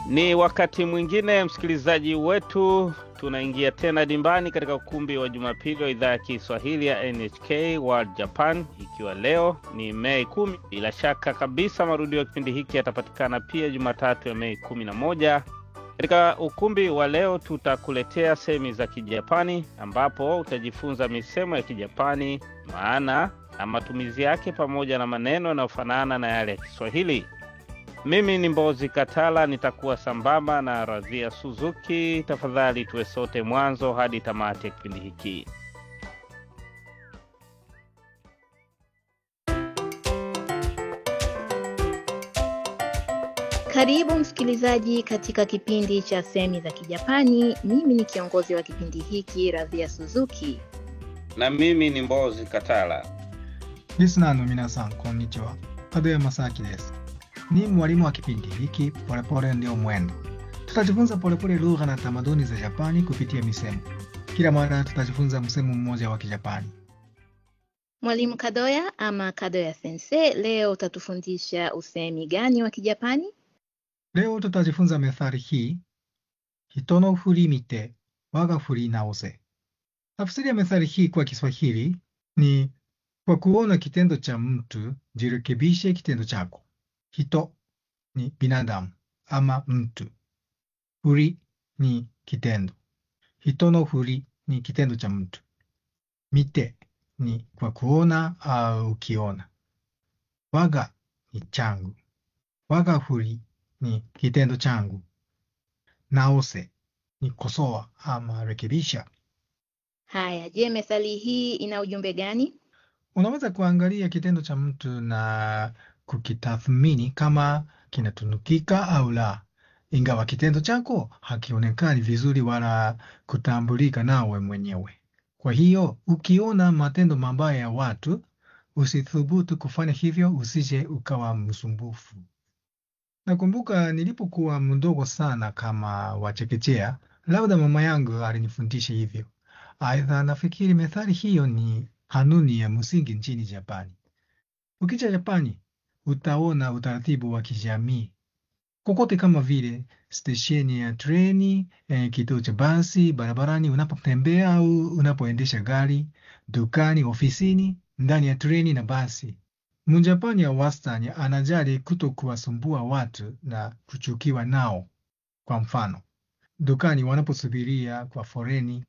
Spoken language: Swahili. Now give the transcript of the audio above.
Ni wakati mwingine msikilizaji wetu, tunaingia tena dimbani katika ukumbi wa Jumapili wa idhaa ya Kiswahili ya NHK World Japan, ikiwa leo ni Mei kumi. Bila shaka kabisa marudio ya kipindi hiki yatapatikana pia Jumatatu ya Mei kumi na moja. Katika ukumbi wa leo tutakuletea semi za Kijapani ambapo utajifunza misemo ya Kijapani, maana na matumizi yake, pamoja na maneno yanayofanana na yale ya Kiswahili. Mimi ni Mbozi Katala, nitakuwa sambamba na Radhia Suzuki. Tafadhali tuwe sote mwanzo hadi tamati ya kipindi hiki. Karibu msikilizaji katika kipindi cha semi za Kijapani. Mimi ni kiongozi wa kipindi hiki Radhia Suzuki. Na mimi ni Mbozi Katala. リスナーの皆さん、こんにちは。門山正明です。Ni mwalimu wa kipindi hiki Polepole Ndio Mwendo. Tutajifunza polepole lugha na tamaduni za Japani kupitia misemo. Kila mara tutajifunza msemo mmoja wa Kijapani. Mwalimu Kadoya ama Kadoya Sensei, leo utatufundisha usemi gani wa Kijapani? Leo tutajifunza methali hii, hito no furi mite waga furi naose. Tafsiri ya methali hii kwa Kiswahili ni kwa kuona kitendo cha mtu jirekebishe kitendo chako. Hito ni binadamu ama mtu. Furi ni kitendo. Hito no furi ni kitendo cha mtu. Mite ni kwa kuona au ukiona. Waga ni changu. Waga furi ni kitendo changu. Naose ni kosoa ama rekebisha. Haya, je, methali hii ina ujumbe gani? Unaweza kuangalia kitendo cha mtu na kukitathmini kama kinatunukika au la, ingawa kitendo chako hakionekani vizuri wala kutambulika nawe mwenyewe. Kwa hiyo ukiona matendo mabaya ya watu, usithubutu kufanya hivyo, usije ukawa msumbufu. Nakumbuka nilipokuwa mdogo sana kama wachekechea, labda mama yangu alinifundisha hivyo. Aidha, nafikiri methali hiyo ni kanuni ya msingi nchini Japani. Ukija Japani, utaona utaratibu wa kijamii kokote, kama vile stesheni ya treni, eh, kituo cha basi, barabarani unapotembea au unapoendesha gari, dukani, ofisini, ndani ya treni na basi. Mjapani ya wastani anajali kuto kuwasumbua watu na kuchukiwa nao. Kwa mfano, dukani wanaposubiria kwa foreni